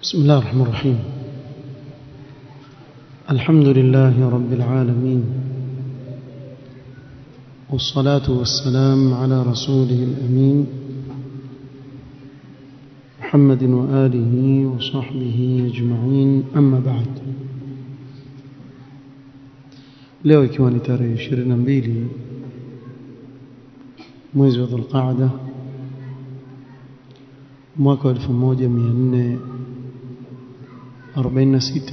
بسم الله الرحمن الرحيم الحمد لله رب العالمين والصلاة والسلام على رسوله الأمين محمد وآله وصحبه أجمعين أما بعد leo ikiwa ni tarehe 22 mwezi wa Dhulqaada mwaka wa 1446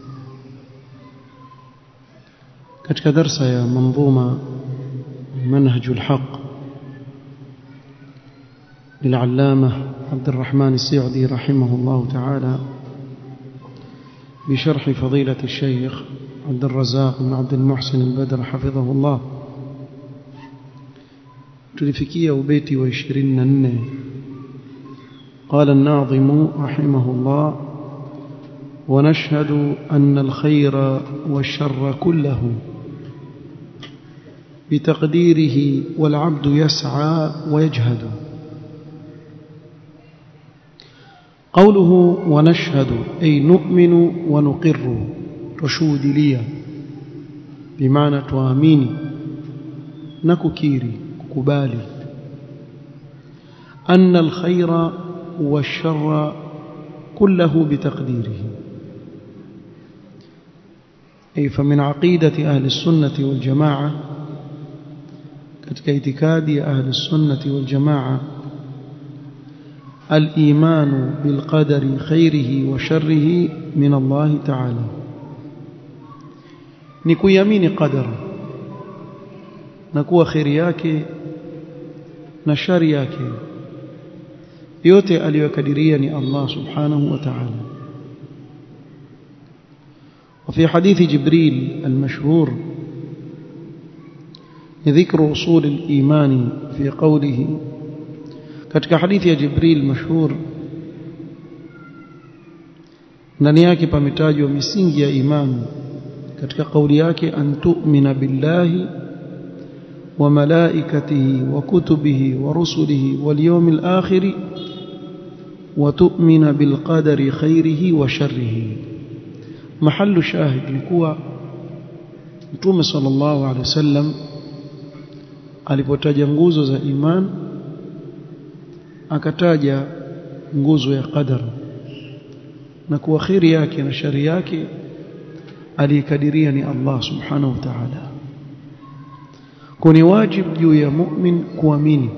katika darsa ya manzuma منهج الحق للعلامة عبد الرحمن السعدي رحمه الله تعالى بشرح فضيلة الشيخ عبد الرزاق بن عبد المحسن البدر حفظه الله tulifikia ubeti wa 24 قال الناظم رحمه الله ونشهد أن الخير والشر كله بتقديره والعبد يسعى ويجهد قوله ونشهد أي نؤمن ونقر تشهد لي بمعنى تواميني نككيري كبالي أن الخير والشر كله بتقديره أي فمن عقيدة أهل السنة والجماعة katika itikadi ya ahli sunnati wal jamaa al-iman bil qadari khairihi wa sharrihi min Allah ta'ala ni kuiamini qadara na kuwa khairi yake na shari yake yote aliyokadiria ni Allah subhanahu wa ta'ala وفي حديث جبريل المشهور ذكر أصول الإيمان في قوله katika hadithi ya Jibril mashhur ndani yake pametajwa misingi ya imani katika kauli yake an tu'mina billahi wa malaikatihi wa kutubihi wa rusulihi wal yawmil akhir wa tu'mina bil qadari khairihi wa sharrihi mahallu shahid likuwa Mtume sallallahu alaihi wasallam alipotaja nguzo za iman akataja nguzo ya qadar na kuwa khiri yake na shari yake aliyekadiria ni Allah subhanahu wa ta'ala kuni wajib juu ya mu'min kuamini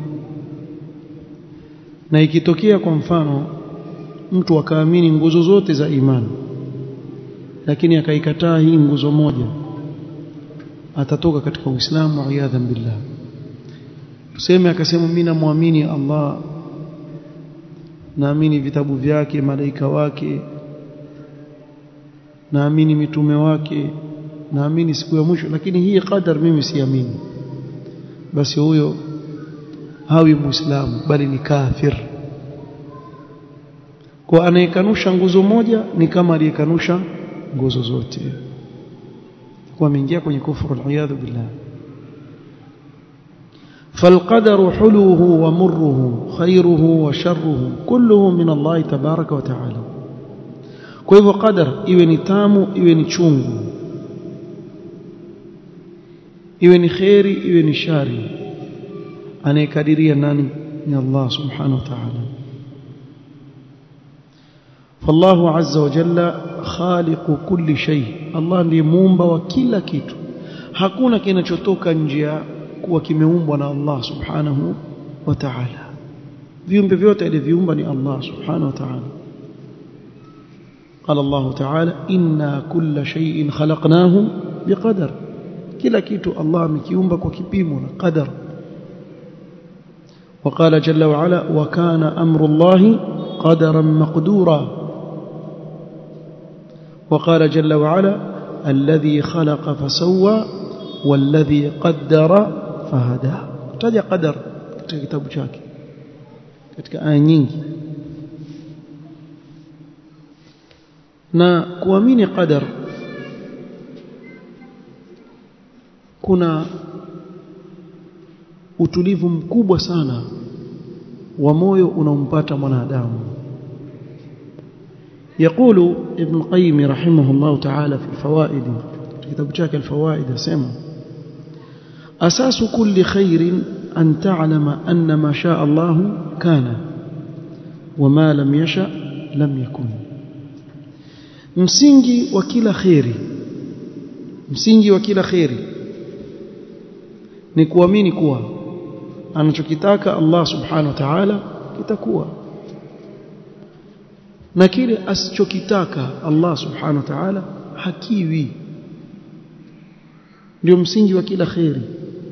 na ikitokea kwa mfano mtu akaamini nguzo zote za imani lakini akaikataa hii nguzo moja atatoka katika Uislamu a'yadhan billah tuseme akasema mimi namwamini Allah naamini vitabu vyake malaika wake naamini mitume wake naamini siku ya mwisho lakini hii qadar mimi siamini basi huyo hawi muislamu bali ni kafir kwa anayekanusha nguzo moja ni kama aliyekanusha nguzo zote kwa ameingia kwenye kufuru al billah فالقدر حلوه ومره خيره وشره كله من الله تبارك وتعالى kwa hivyo qadar iwe ni tamu iwe ni chungu iwe ni khairi iwe ni shari anayekadiria nani ni Allah subhanahu wa ta'ala فالله عز وجل خالق كل شيء الله ndiye muumba wa kila kitu hakuna kinachotoka nje kuwa kimeumbwa na Allah subhanahu wa ta'ala viumbe vyote alivyoumba ni Allah subhanahu wa ta'ala قال الله تعالى إنا كل شيء خلقناه بقدر كلا كيتو الله مكيومba kwa kipimo na qadar وقال جل وعلا وكان أمر الله قدرا مقدورا وقال جل وعلا الذي خلق فسوى والذي قدر فهدى taja qadar katika kitabu chake katika aya nyingi na kuamini qadar kuna utulivu mkubwa sana wa moyo unaompata mwanadamu يقول ابن القيم رحمه الله تعالى في الفوائد كتاب شاك الفوائد سمع أساس كل خير أن تعلم أن ما شاء الله كان وما لم يشأ لم يكن msingi wa kila kheri msingi wa kila kheri ni kuamini kuwa anachokitaka Allah subhanahu wa ta'ala kitakuwa na kile asichokitaka Allah subhanahu wa ta'ala hakiwi ndio msingi wa kila kheri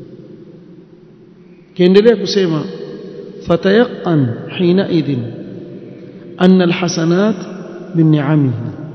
kiendelea kusema fatayaqan hina idhin anna alhasanat min ni'amihi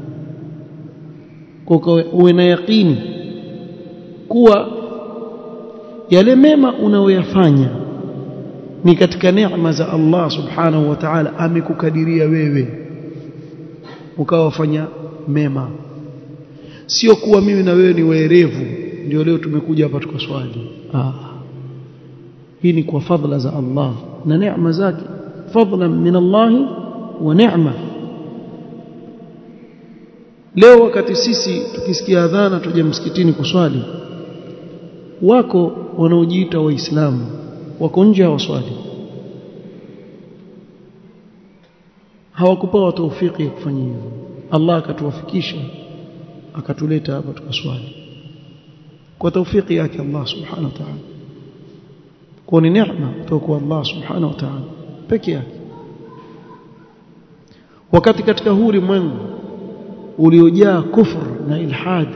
kwa uwe na yaqini kuwa yale mema unayoyafanya ni katika neema za Allah subhanahu wa ta'ala amekukadiria wewe ukawafanya mema sio kuwa mimi na wewe ni waerevu ndio leo tumekuja hapa tukaswali ah hii ni kwa fadhila za Allah na neema zake fadlan min Allah wa neema leo wakati sisi tukisikia adhana tuje msikitini kuswali wako wanaojiita waislamu wako nje hawaswali hawakupewa taufiki ya kufanya hivyo Allah akatuwafikisha akatuleta hapa tukaswali kwa taufiki yake Allah subhanahu wa ta'ala kwa ni neema kutoka kwa Allah subhanahu wa ta'ala peke yake wakati katika huu ulimwengu uliojaa kufr na ilhad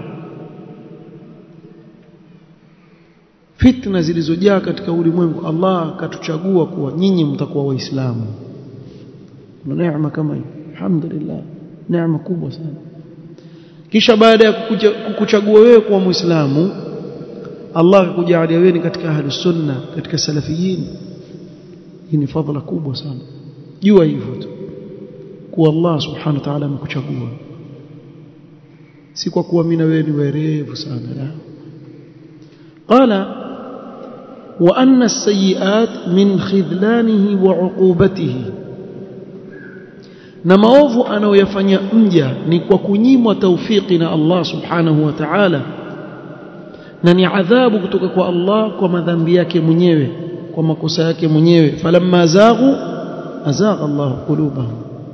fitna zilizojaa katika ulimwengu Allah akatuchagua kuwa nyinyi mtakuwa waislamu na neema kama hii alhamdulillah neema kubwa sana kisha baada ya kukuchagua wewe kuwa muislamu Allah akakujalia wewe katika ahlus sunna katika salafiyin hii ni fadhila kubwa sana jua hivyo tu kuwa Allah subhanahu wa ta'ala amekuchagua si kwa kuwa mimi na wewe ni werevu sana la qala wa anna as-sayyi'at min khidlanihi wa 'uqubatihi na maovu anayoyafanya mja ni kwa kunyimwa taufiki na Allah subhanahu wa ta'ala na ni adhabu kutoka kwa Allah kwa madhambi yake mwenyewe kwa makosa yake mwenyewe falamma zaghu azagha Allah qulubahum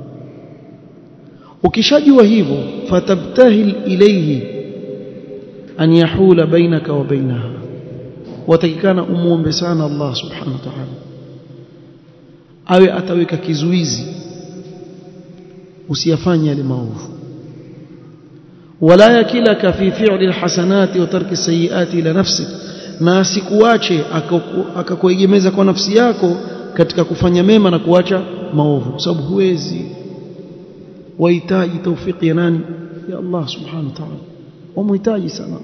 ukishajua hivyo fatabtahil ilayhi an yahula bainaka wa bainaha watakikana umuombe sana Allah subhanahu wa ta'ala awe ataweka kizuizi usiyafanye yale maovu wala yakilaka fi fi'li alhasanati wa tarki sayiati ila nafsik na asikuache akakuegemeza kwa nafsi yako katika kufanya mema na kuacha maovu kwa sababu huwezi wahitaji taufiki ya nani ya Allah subhanahu wa ta'ala wamhitaji sana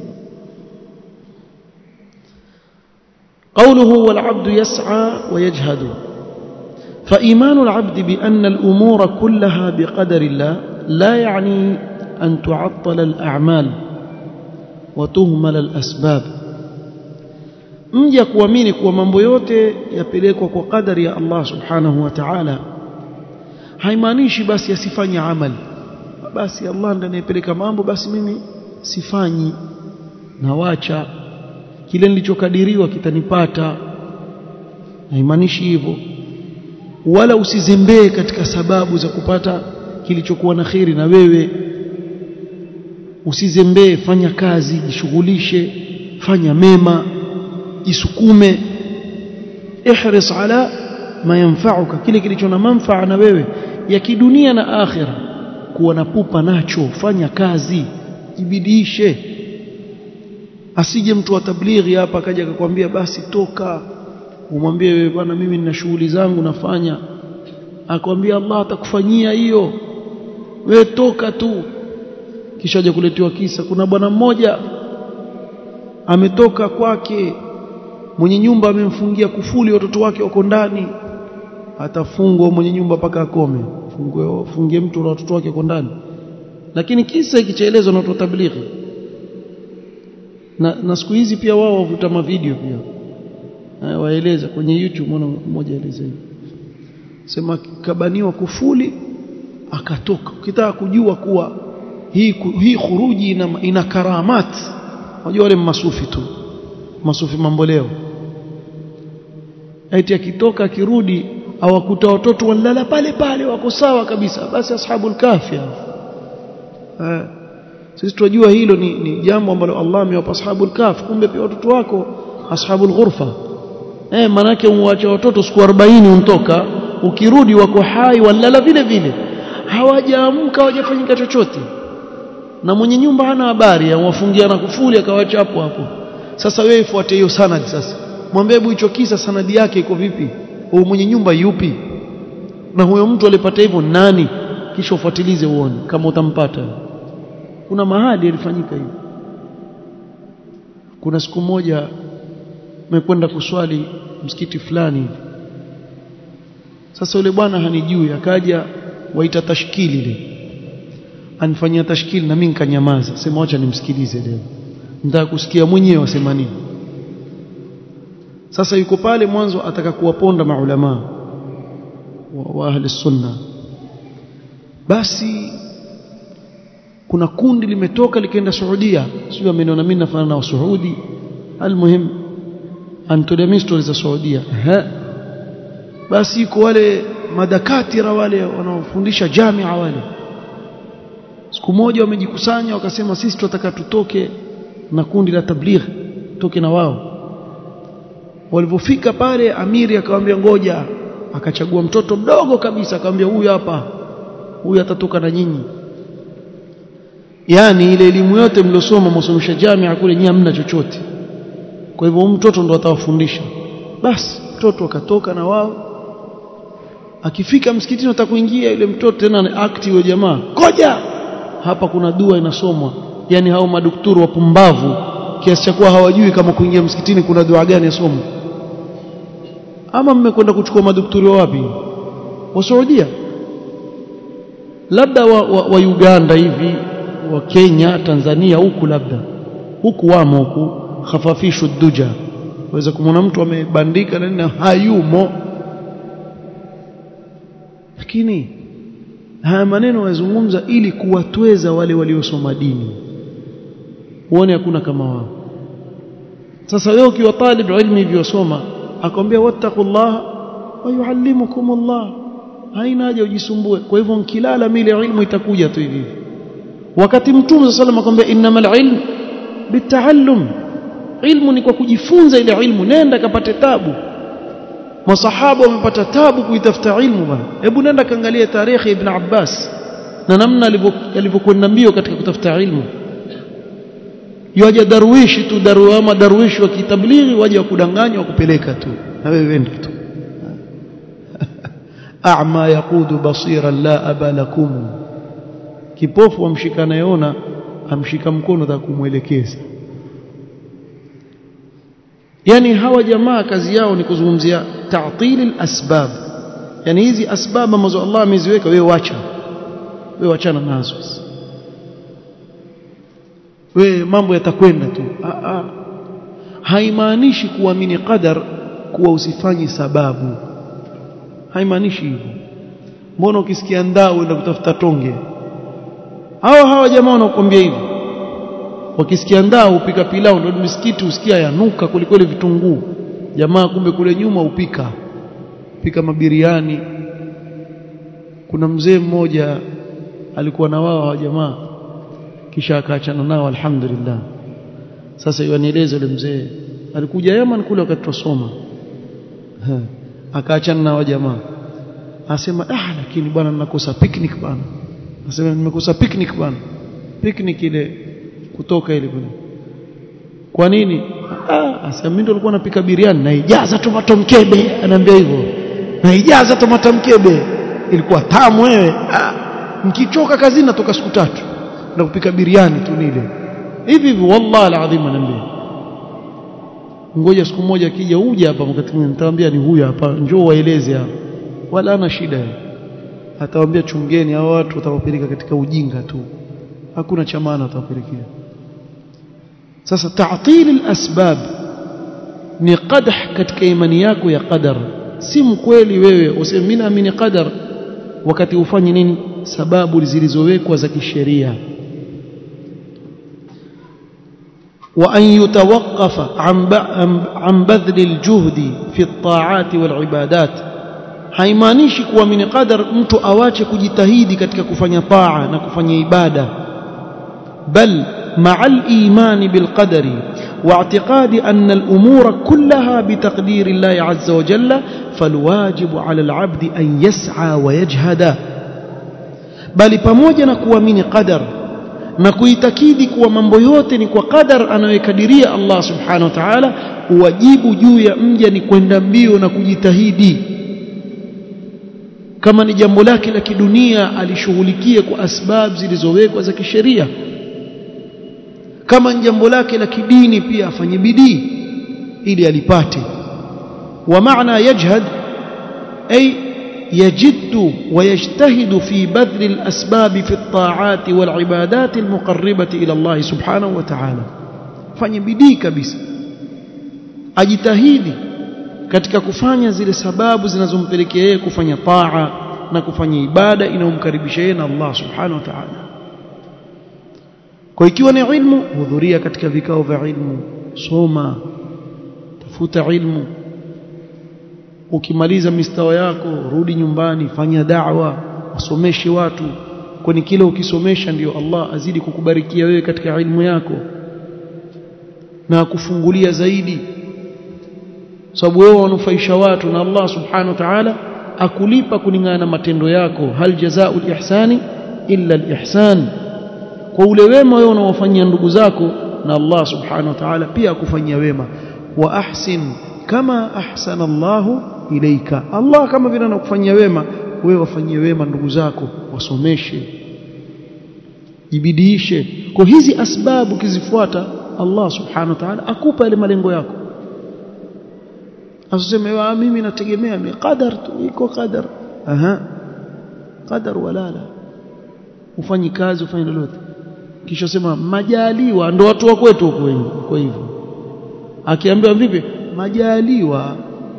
قوله والعبد يسعى ويجهد فإيمان العبد بأن الأمور كلها بقدر الله لا يعني أن تعطل الأعمال وتهمل الأسباب mja kuamini kuwa mambo yote yapelekwa kwa kadari ya Allah subhanahu wa ta'ala haimaanishi basi asifanye amali basi Allah ndiye anayepeleka mambo basi mimi sifanyi nawacha kile nilichokadiriwa kitanipata haimaanishi hivyo wala usizembee katika sababu za kupata kilichokuwa na khiri na wewe usizembee fanya kazi jishughulishe fanya mema jisukume ihris ala ma yanfa'uka kile kilicho na manfaa na wewe ya kidunia na akhira kuwa na pupa nacho fanya kazi jibidiishe asije mtu wa tablighi hapa akaja akakwambia basi toka umwambie wewe bwana mimi nina shughuli zangu nafanya akwambia Allah atakufanyia hiyo wewe toka tu kisha aje kuletewa kisa kuna bwana mmoja ametoka kwake mwenye nyumba amemfungia kufuli watoto wake wako ndani atafungwa mwenye nyumba mpaka akome fungue fungie mtu na watoto wake wako ndani lakini kisa ikichaelezwa na watu tablighi na, na siku hizi pia wao wavuta mavideo pia waeleza kwenye YouTube mwana mmoja eleza hivi sema kabaniwa kufuli akatoka ukitaka kujua kuwa hii hii khuruji ina, ina karamat unajua wale masufi tu masufi mamboleo eti akitoka akirudi awakuta watoto walala pale pale wako sawa kabisa basi ashabul kahfi eh sisi tunajua hilo ni, ni jambo ambalo Allah amewapa ashabul kahf kumbe pia watoto wako ashabul ghurfa eh manake umwacha watoto siku 40 untoka ukirudi wako hai walala vile vile hawajaamka hawajafanyika chochote na mwenye nyumba hana habari amwafungia na kufuli akawacha hapo hapo sasa wewe ifuate hiyo sanad sasa mwambie hebu hicho kisa sanadi yake iko vipi au mwenye nyumba yupi na huyo mtu alipata hivyo nani kisha ufuatilize uone kama utampata kuna mahali ilifanyika hivyo kuna siku moja mekwenda kuswali msikiti fulani hivi sasa yule bwana hanijui akaja waita tashkili ile anifanyia tashkili na mimi nikanyamaza sema acha nimsikilize leo nitaka kusikia mwenyewe wasema nini sasa yuko pale mwanzo ataka kuwaponda maulama wa, wa ahli sunna basi kuna kundi limetoka likaenda Saudia sio ameniona mimi nafanya na Saudi almuhim antolemia stories za Saudia ha basi iko wale madakatira wale wanaofundisha jamia wale siku moja wamejikusanya wakasema sisi tunataka tutoke na kundi la tabligh toke na wao walipofika pale amiri akamwambia ngoja akachagua mtoto mdogo kabisa akamwambia huyu hapa huyu atatoka na nyinyi yani ile elimu yote mliosoma msomesha jamia kule nyinyi hamna chochote kwa hivyo mtoto ndo atawafundisha basi mtoto akatoka na wao akifika msikitini atakuingia yule mtoto tena ni akti yule jamaa koja hapa kuna dua inasomwa yani hao madukturu wapumbavu kiasi cha kuwa hawajui kama kuingia msikitini kuna dua gani yasomwa ama mmekwenda kuchukua madukturi wa wapi wa Saudia labda wa, wa, wa Uganda hivi wa Kenya Tanzania huku labda huku wamo huku khafafishu duja waweza kumwona mtu amebandika na hayumo lakini haya maneno wazungumza ili kuwatweza wale waliosoma dini uone hakuna kama wao sasa wewe ukiwa talib ilmu hivyo akwambia wattaqullaha wa yuallimukumullah haina haja ujisumbue kwa hivyo nkilala mile ilmu itakuja tu hivi wakati mtume sallallahu alayhi akwambia innamal ilm bitaallum ilmu ni kwa kujifunza ile ilmu nenda kapate tabu masahaba wamepata tabu kuitafuta ilmu bana hebu nenda kaangalia tarehe ibn Abbas na namna alivyokwenda mbio katika kutafuta ilmu yaje darwishi tu daru ama darwishi wa kitablighi waje wakudanganya wakupeleka tu na wewe wenda tu a'ma yaqudu basiran la aba lakum kipofu amshika nayeona amshika mkono za kumwelekeza yani hawa jamaa kazi yao ni kuzungumzia ta'til asbab yani hizi asbab ambazo Allah ameziweka wewe wacha wewe wachana nazo wewe mambo yatakwenda tu a a haimaanishi kuamini qadar kuwa usifanyi sababu haimaanishi hivyo mbona ukisikia ndaa uenda kutafuta tonge hawa hawa jamaa wanakuambia hivyo wakisikia ndaa upika pilau ndio misikiti usikia yanuka kulikweli vitunguu jamaa kumbe kule nyuma upika pika mabiriani kuna mzee mmoja alikuwa na wao hawa jamaa kisha akaachana nao alhamdulillah sasa yanieleza yule mzee alikuja Yaman kule wakati tusoma akaachana nao jamaa asema ah lakini bwana ninakosa picnic bwana asema nimekosa picnic bwana picnic ile kutoka ile bwana kwa nini ah asema mimi ndo nilikuwa napika biriani na ijaza tomato mkebe anaambia hivyo na ijaza tomato mkebe ilikuwa tamu wewe ah mkichoka kazini natoka siku tatu na kupika biriani tu nile hivi hivi wallahi alazim anaambia ngoja siku moja akija uje hapa wakati mwingine nitamwambia ni huyu hapa njoo waeleze hapa wala ana shida atawaambia chungeni hao watu watawapeleka katika ujinga tu hakuna cha maana watawapelekea sasa ta'til al-asbab ni qadah katika imani yako ya qadar si mkweli wewe useme mimi naamini qadar wakati ufanye nini sababu zilizowekwa za kisheria وأن يتوقف عن عن بذل الجهد في الطاعات والعبادات haimaanishi kuwa min qadar mtu awache kujitahidi katika kufanya taa na kufanya ibada bal مع الإيمان بالقدر واعتقاد أن الأمور كلها بتقدير الله عز وجل فالواجب على العبد أن يسعى ويجهد بل pamoja na kuamini qadar na kuitakidi kuwa mambo yote ni kwa qadar anayokadiria Allah subhanahu wa ta'ala wajibu juu ya mja ni kwenda mbio na kujitahidi kama ni jambo lake la kidunia alishughulikie kwa asbab zilizowekwa za kisheria kama ni jambo lake la kidini pia afanye bidii ili alipate wa maana yajhad ay يجد ويجتهد في بذل الأسباب في الطاعات والعبادات المقربة إلى الله سبحانه وتعالى fanye bidii kabisa ajitahidi katika kufanya zile sababu zinazompelekea yeye kufanya taa na kufanya ibada inayomkaribisha yeye na Allah subhanahu wa ta'ala kwa ikiwa ni ilmu hudhuria katika vikao vya ilmu soma tafuta ilmu ukimaliza mistawa yako rudi nyumbani fanya da'wa wasomeshe watu kwani kile ukisomesha ndiyo Allah azidi kukubarikia wewe katika ilmu yako na kufungulia zaidi sababu wewe wanufaisha watu na Allah subhanahu wa ta'ala akulipa kulingana na matendo yako hal jazaa'ul ihsani illa al-ihsan kwa ule wema wewe unaowafanyia ndugu zako na Allah subhanahu wa ta'ala pia akufanyia wema wa ahsin kama ahsana Allahu ilaika Allah kama vile anakufanyia wema wewe wafanyie wema ndugu zako wasomeshe jibidiishe kwa hizi asbabu kizifuata Allah subhanahu wa ta'ala akupa ile malengo yako asiseme wa mimi nategemea mi qadar tu iko qadar aha qadar wala la ufanyi kazi ufanye lolote kisha sema majaliwa ndo watu wa kwetu huko wengi kwa hivyo akiambiwa vipi majaliwa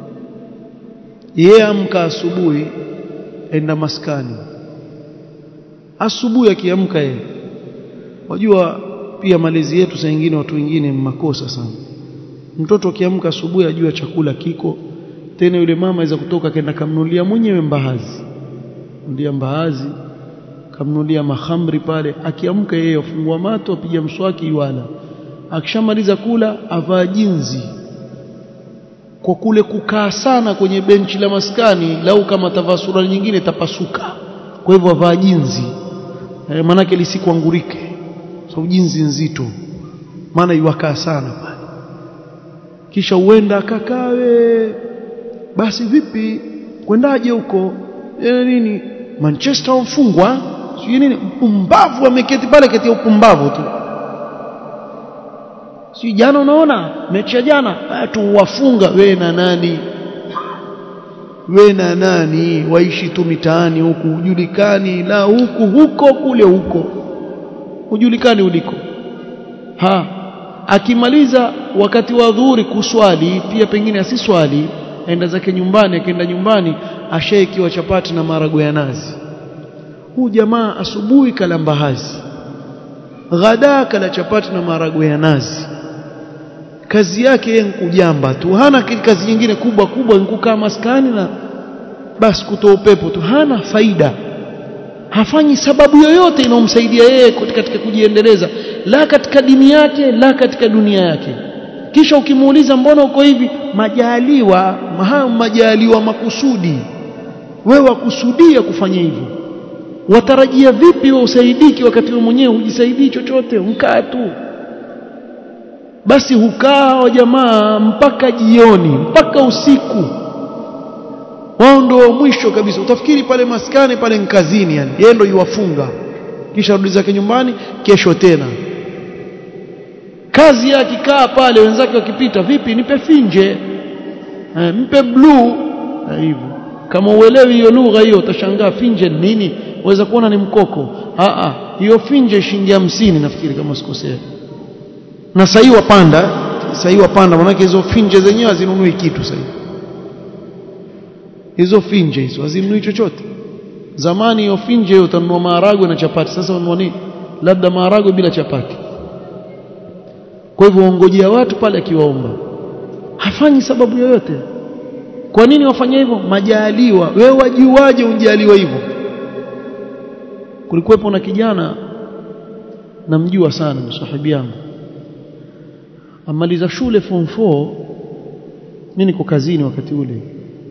yeye amka asubuhi enda maskani asubuhi akiamka yeye wajua pia malezi yetu saa nyingine watu wengine makosa sana mtoto akiamka asubuhi ajua chakula kiko tena yule mama aweza kutoka kaenda kamnulia mwenyewe mbaazi ndia mbaazi kamnulia mahamri pale akiamka yeye afungua mato apiga mswaki iwala akishamaliza kula avaa jinzi kwa kule kukaa sana kwenye benchi la maskani lau kama tavaa sura nyingine tapasuka kwa hivyo avaa jinzi e, manake lisikuangurike sababu so, jinzi nzito maana iwakaa sana pale kisha uenda akakawe basi vipi kwendaje huko e, nini Manchester wamfungwa sio nini mpumbavu ameketi pale kati ya upumbavu tu si jana unaona mechi ya jana tu wafunga we na nani we na nani waishi tu mitaani huku hujulikani la huku huko kule huko hujulikani uliko ha akimaliza wakati wa dhuhuri kuswali pia pengine asiswali aenda zake nyumbani akienda nyumbani ashaikiwa chapati na marago ya nazi huu jamaa asubuhi kala mbahazi ghada kala chapati na marago ya nazi kazi yake yeye kujamba tu hana kazi nyingine kubwa kubwa kukaa maskani na basi kutoa upepo tu hana faida hafanyi sababu yoyote inayomsaidia yeye katika kujiendeleza la katika dini yake la katika dunia yake kisha ukimuuliza mbona uko hivi majaliwa maha majaliwa makusudi wewe wakusudia kufanya hivyo watarajia vipi wewe usaidiki wakati wewe mwenyewe hujisaidii chochote mkaa tu basi hukaa wa jamaa mpaka jioni mpaka usiku wao ndio mwisho kabisa utafikiri pale maskani pale nkazini yani yeye ndio yuwafunga kisha rudi zake nyumbani kesho tena kazi yake kaa pale wenzake wakipita vipi nipe finje eh, mpe blue hivyo kama uelewi hiyo lugha hiyo utashangaa finje nini waweza kuona ni mkoko a a hiyo finje shilingi hamsini nafikiri kama sikosea na sahii wapanda sahii wapanda manake hizo finje zenyewe hazinunui kitu sahii hizo finje hizo hazinunui chochote zamani ofinje utanunua maharagwe na chapati sasa ununua nini labda maharagwe bila chapati kwa hivyo ongojea watu pale akiwaomba hafanyi sababu yoyote kwa nini wafanya hivyo majaliwa wewe wajuaje unjaliwa hivyo kulikuwepo na kijana namjua sana msahibi yangu amaliza shule form 4 mimi niko kazini wakati ule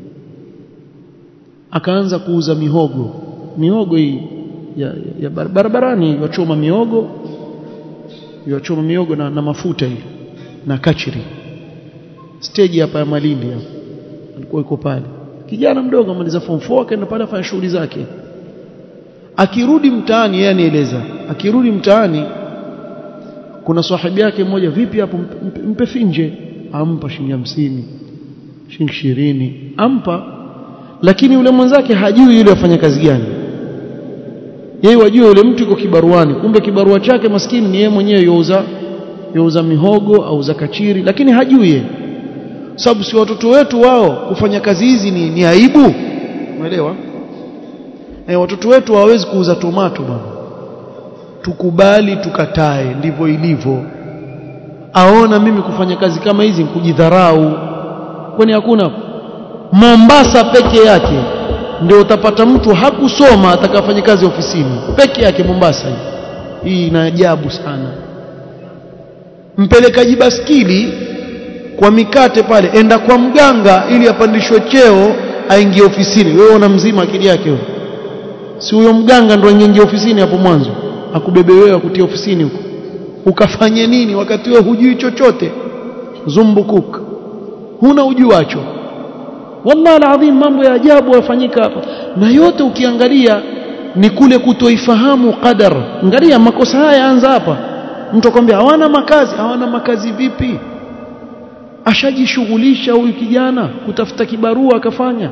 akaanza kuuza mihogo mihogo hii ya, ya barabarani wachoma miogo wachoma miogo na, na mafuta hii na kachiri stage hapa ya Malindi hapa alikuwa yuko pale kijana mdogo amaliza form 4 akaenda pale afanya shughuli zake akirudi mtaani yeye anieleza akirudi mtaani kuna sahibi yake mmoja vipi hapo mpe, mpe finje ampa shilingi hamsini shilingi ishirini ampa lakini yule mwenzake hajui yule afanya kazi gani yeye wajua yule mtu yuko kibaruani kumbe kibarua chake maskini ni yeye mwenyewe youza youza mihogo au za kachiri lakini hajui yeye sababu si watoto wetu wao kufanya kazi hizi ni, ni aibu umeelewa e, watoto wetu hawawezi kuuza tomato bwana tukubali tukatae ndivyo ilivyo aona mimi kufanya kazi kama hizi kujidharau kwani hakuna Mombasa peke yake ndio utapata mtu hakusoma atakafanya kazi ofisini peke yake Mombasa hii hii ina ajabu sana mpelekaji baskili kwa mikate pale enda kwa mganga ili apandishwe cheo aingie ofisini wewe una mzima akili yake wewe si huyo mganga ndo aingie ofisini hapo mwanzo akubebe wewe akutie ofisini huko ukafanye nini wakati wewe hujui chochote zumbukuk huna ujuacho wallahi alazim mambo ya ajabu yafanyika hapa na yote ukiangalia ni kule kutoifahamu qadar angalia makosa haya yaanza hapa mtu akwambia hawana makazi hawana makazi vipi ashajishughulisha huyu kijana kutafuta kibarua akafanya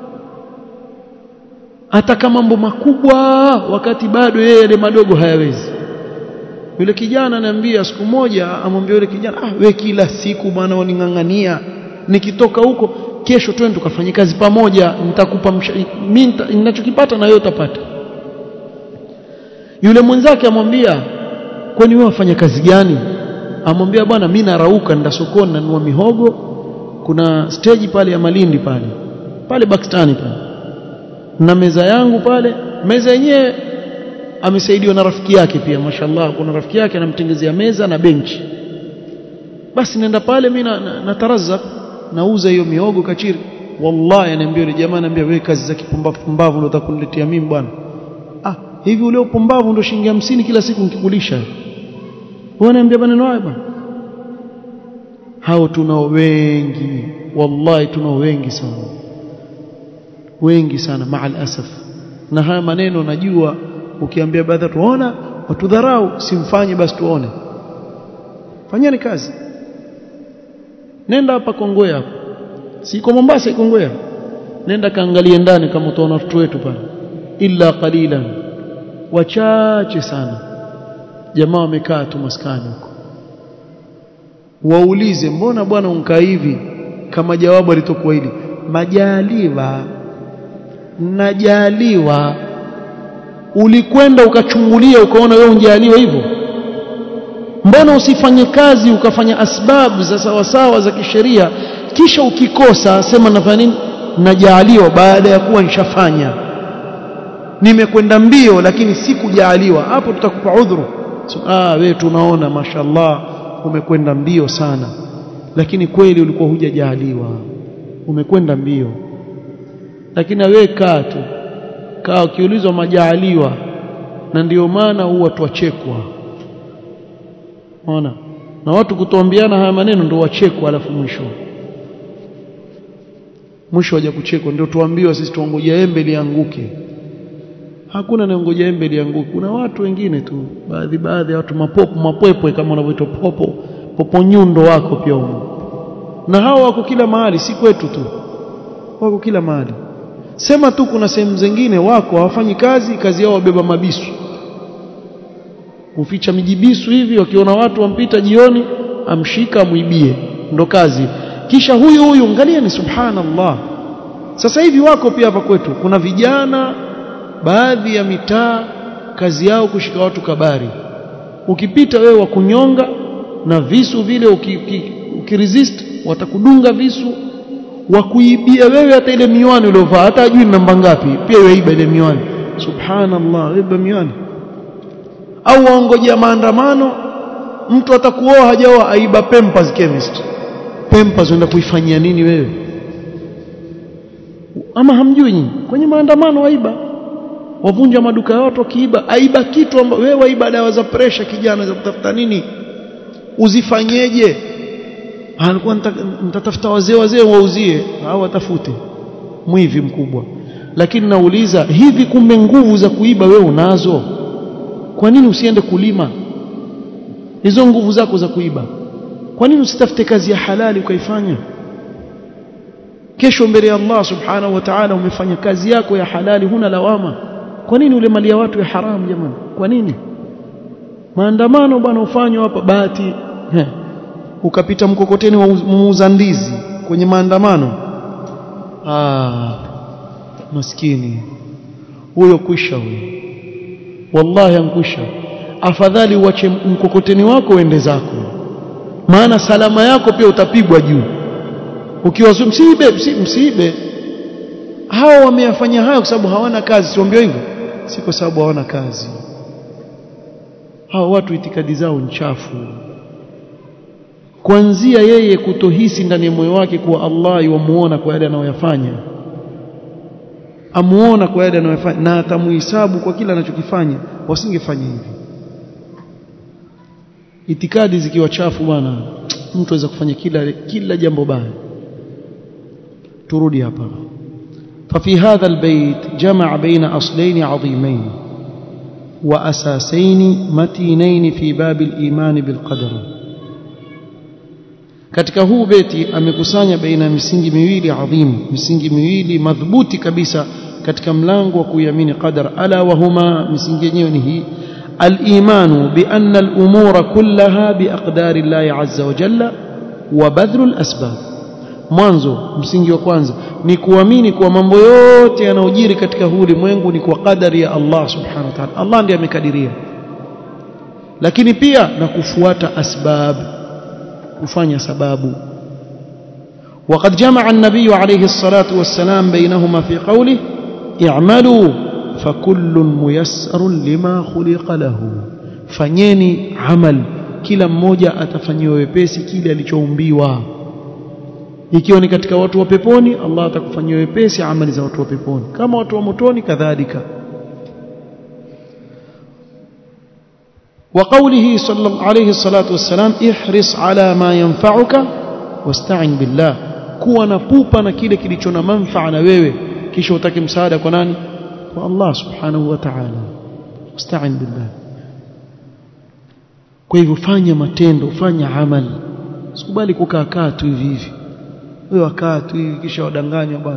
ataka mambo makubwa wakati bado yeye yale madogo hayawezi yule kijana ananiambia siku moja amwambia yule kijana ah we kila siku bwana uningangania nikitoka huko kesho twende tukafanye kazi pamoja nitakupa mimi ninachokipata na wewe utapata yule mwenzake amwambia kwani wewe wafanya kazi gani amwambia bwana mimi narauka nenda sokoni nanunua mihogo kuna stage pale ya Malindi pale pale Bakstani pale na meza yangu pale meza yenyewe amesaidiwa na rafiki yake pia mashallah kuna rafiki yake anamtengezea meza na benchi basi nenda pale mimi natarazak na nauza hiyo mihogo kachiri wallahi ananiambia yule jamaa ananiambia wewe kazi za kipumbavu pumbavu ndio utakuniletea mimi bwana ah hivi ule upumbavu ndio shilingi 50 kila siku nikikulisha wewe ananiambia maneno haya bwana hao tunao wengi wallahi tunao wengi sana wengi sana maal asaf na haya maneno najua ukiambia baadhi tuona watudharau simfanye basi tuone fanyeni kazi nenda hapa Kongowea hapo siko Mombasa iko Kongowea nenda kaangalie ndani kama utaona watoto wetu pale illa qalilan wachache sana jamaa wamekaa tu maskani huko waulize mbona bwana unkaa hivi kama jawabu alitokuwa hili majaliwa najaliwa ulikwenda ukachungulia ukaona wewe unjaliwa hivyo mbona usifanye kazi ukafanya asbabu za sawasawa za kisheria kisha ukikosa sema nafanya nini najaaliwa baada ya kuwa nishafanya nimekwenda mbio lakini sikujaaliwa hapo tutakupa udhuru so, ah wewe tunaona mashallah umekwenda mbio sana lakini kweli ulikuwa hujajaaliwa umekwenda mbio lakini wewe kaa tu kaa ukiulizwa majaaliwa na ndio maana huwa twachekwa Unaona? Na watu kutoambiana haya maneno ndio wachekwa alafu mwisho. Mwisho waje kuchekwa ndio tuambiwa sisi tuongojea embe lianguke. Hakuna anayengoja embe lianguke. Kuna watu wengine tu, baadhi baadhi ya watu mapopo mapwepwe kama wanavyoitwa popo, popo nyundo wako pia huko. Na hao wako kila mahali, si kwetu tu. Wako kila mahali. Sema tu kuna sehemu zingine wako hawafanyi kazi, kazi yao wabeba mabisu huficha mijibisu hivi wakiona watu wampita jioni amshika amwibie ndo kazi kisha huyu huyu angalia ni subhanallah sasa hivi wako pia hapa kwetu kuna vijana baadhi ya mitaa kazi yao kushika watu kabari ukipita wewe wa kunyonga na visu vile ukiresist watakudunga visu wa kuibia wewe hata ile miwani uliovaa hata ajui namba ngapi pia yaiba ile miwani subhanallah iba miwani au waongojea maandamano mtu atakuoa hajaoa aiba Pampers chemist Pampers unaenda kuifanyia nini wewe ama hamjui nyinyi kwenye maandamano waiba wavunja maduka ya watu wakiiba aiba kitu amba, wewe waiba dawa za pressure kijana za kutafuta nini uzifanyeje alikuwa nitatafuta wazee wazee wauzie au watafute mwivi mkubwa lakini nauliza hivi kumbe nguvu za kuiba wewe unazo kwa nini usiende kulima hizo nguvu zako za kuiba kwa nini usitafute kazi ya halali ukaifanya kesho mbele ya Allah subhanahu wa ta'ala umefanya kazi yako ya halali huna lawama kwa nini ule mali ya watu ya haramu jamani kwa nini maandamano bwana ufanywa hapa bahati ukapita mkokoteni wa muuza ndizi kwenye maandamano ah maskini huyo kwisha huyo wallahi ankwisha afadhali uache mkokoteni wako uende zako maana salama yako pia utapigwa juu ukiwa msiibe msiibe hao wameyafanya hayo kwa sababu hawana kazi siambio hivyo si kwa sababu hawana kazi hao watu itikadi zao nchafu kuanzia yeye kutohisi ndani ya moyo wake kuwa Allah yuamuona kwa yale anayoyafanya amuona kwa yale anayofanya na atamuhesabu kwa kila anachokifanya wasingefanya hivi itikadi zikiwa chafu bwana mtu aweza kufanya kila kila jambo baya turudi hapa ففي هذا البيت جمع بين أصلين عظيمين وأساسين متينين في باب الإيمان بالقدر katika huu beti amekusanya baina misingi miwili adhim misingi miwili madhubuti kabisa katika mlango wa kuiamini qadar ala wa huma misingi yenyewe ni hii al-imanu bi anna al-umura kullaha bi aqdari Allah azza wa jalla wa badhlu al-asbab mwanzo msingi wa kwanza ni kuamini kuwa mambo yote yanayojiri katika huu ulimwengu ni kwa kadari ya Allah subhanahu wa ta'ala Allah ndiye amekadiria lakini pia na kufuata asbab kufanya sababu وقد جمع النبي عليه الصلاة والسلام بينهما في قوله اعملوا فكل ميسر لما خلق له fanyeni amal kila mmoja atafanyiwa wepesi kile alichoumbiwa ikiwa ni katika watu wa peponi Allah atakufanyia wepesi amali za watu wa peponi kama watu wa motoni kadhalika وقوله صلى الله عليه الصلاة والسلام احرص على ما ينفعك واستعن بالله kuwa na pupa na kile kilicho na manfaa na wewe kisha utake msaada kwa nani kwa Allah subhanahu wa ta'ala wasta'in billah kwa hivyo fanya matendo fanya amali usikubali kukaa kaa tu hivi hivi wewe wakaa tu hivi kisha wadanganywa bwana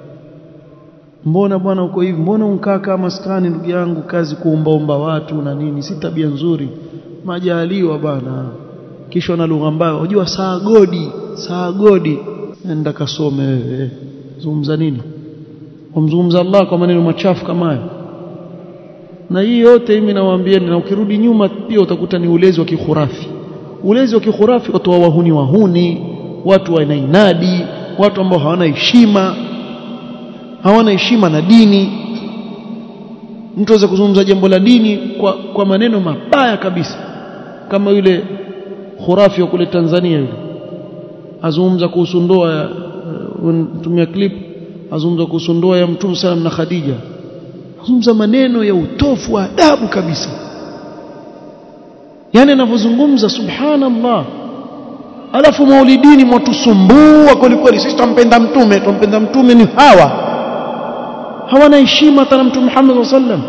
mbona bwana uko hivi mbona unkaa kama maskani ndugu yangu kazi kuombaomba watu na nini si tabia nzuri majaliwa bwana kisha na lugha mbaya unajua saa godi saa godi nenda kasome wewe zungumza nini umzungumza Allah kwa maneno machafu kama hayo na hii yote mimi nawaambieni na ukirudi nyuma pia utakuta ni ulezi wa kikhurafi ulezi wa kikhurafi watu wa wahuni wahuni watu wanainadi watu ambao hawana heshima hawana heshima na dini mtu aweza kuzungumza jambo la dini kwa, kwa maneno mabaya kabisa kama yule khurafi wa kule Tanzania yule azungumza kuhusu ndoa tumia clip azungumza kuhusu ndoa ya Mtume sallam na Khadija azungumza maneno ya utofu wa adabu kabisa yani anavyozungumza subhanallah alafu maulidini mwatusumbua kweli kweli sisi tumpenda mtume tumpenda mtume ni hawa hawana heshima hata na mtume Muhammad sallam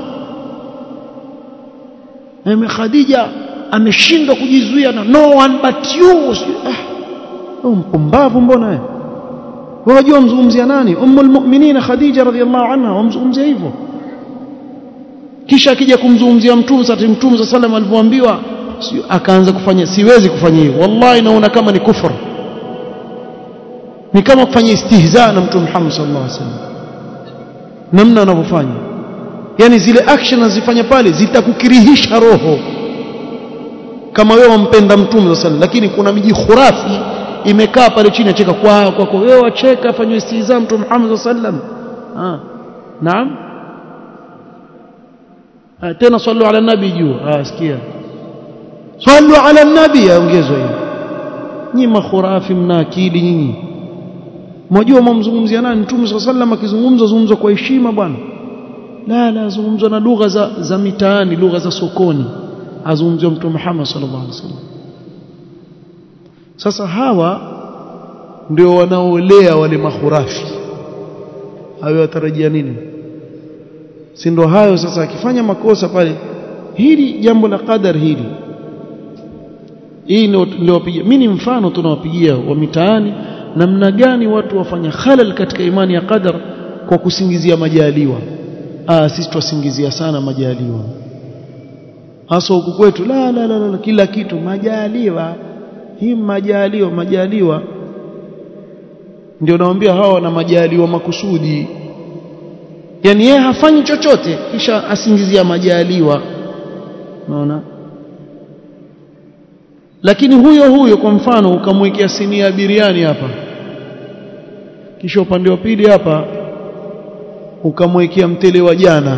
Eme Khadija ameshindwa kujizuia na no one but you ah mpumbavu mbona wewe wajua mzungumzia nani ummul mu'minin Khadija radhiallahu anha wamzungumzia hivyo kisha akija kumzungumzia mtume sasa mtume sallam alivyoambiwa akaanza kufanya siwezi kufanya hivyo wallahi naona kama ni kufur ni kama kufanya istihza na mtume Muhammad sallallahu alaihi wasallam namna anavyofanya yani zile action azifanya pale zitakukirihisha roho kama wewe wampenda mtume sallallahu lakini kuna miji khurafi imekaa pale chini acheka kwa kwako wewe wacheka afanywe istiza mtume Muhammad sallallahu ah naam ah, tena sallu ala nabi juu ah sikia sallu ala nabi aongezwa hiyo nyinyi makhurafi mna akili nyinyi mnajua mumzungumzia nani mtume sallallahu alaihi akizungumza zungumza kwa heshima bwana la la zungumzwa na lugha za, za mitaani lugha za sokoni azungumziwa mtume Muhammad sallallahu alaihi wasallam sasa hawa ndio wanaolea wale mahurafi hayo watarajia nini si ndio hayo sasa akifanya makosa pale hili jambo la qadar hili hii ndio wapigia mimi ni mfano tunawapigia wa mitaani namna gani watu wafanya khalal katika imani ya qadar kwa kusingizia majaliwa ah sisi twasingizia sana majaliwa hasa huku kwetu la, la la la kila kitu majaliwa hii majaliwa majaliwa ndio naambia hawa wana majaliwa makusudi yani yeye hafanyi chochote kisha asingizia majaliwa unaona lakini huyo huyo kwa mfano ukamwekea sinia ya biriani hapa kisha upande wa pili hapa ukamwekea mtele wa jana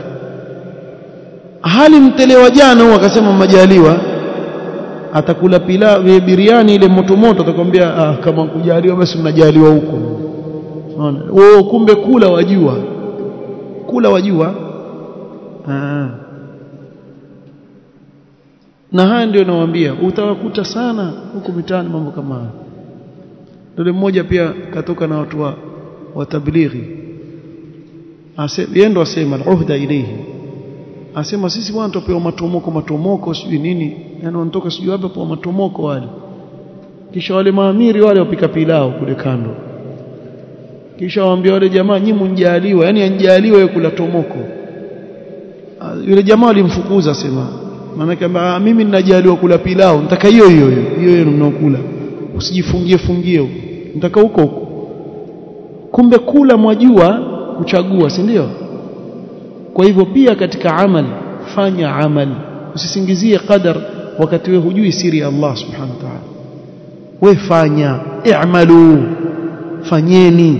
hali mtele wa jana huo akasema majaliwa atakula pilau biriani ile moto moto atakwambia ah, kama kujaliwa basi mnajaliwa huko unaona wewe kumbe kula wajua kula wajua ah. na haya ndio nawaambia utawakuta sana huko mitaani mambo kama haya ndio mmoja pia katoka na watu wa, wa tablighi yeye ndo asema al-uhda ilayhi asema sisi bwana tupewa matomoko matomoko sijui nini yani wanatoka sijui wapi kwa matomoko wale kisha wale maamiri wale wapika pilau kule kando kisha waambia wale jamaa nyinyi mnjaliwa yani anjaliwa yeye kula tomoko yule jamaa alimfukuza asema maana mimi ninajaliwa kula pilau nataka hiyo hiyo hiyo hiyo mnaokula usijifungie fungie nataka huko huko kumbe kula mwajua kuchagua si ndio kwa hivyo pia katika amal fanya amal usisingizie qadar wakati wewe hujui siri ya Allah subhanahu wa ta'ala we fanya i'malu fanyeni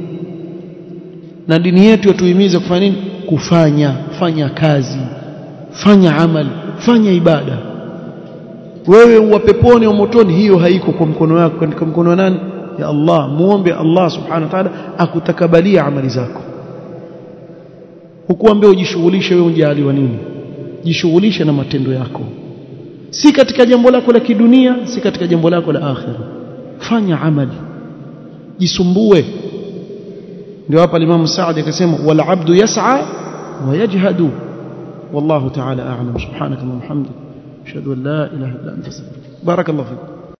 na dini yetu yatuhimiza kufanya nini kufanya fanya kazi fanya amal fanya ibada wewe wa peponi au motoni hiyo haiko kwa mkono wako katika mkono wa nani ya Allah muombe Allah subhanahu wa ta'ala akutakabalia amali zako hukuambia ujishughulishe wewe unjaliwa nini jishughulishe na matendo yako si katika jambo lako la kidunia si katika jambo lako la akhira fanya amali jisumbue ndio hapa Imam Saad akasema wal abdu yas'a wa yajhadu wallahu ta'ala a'lam subhanaka wa bihamdika ashhadu an la ilaha illa anta astaghfiruka barakallahu fiik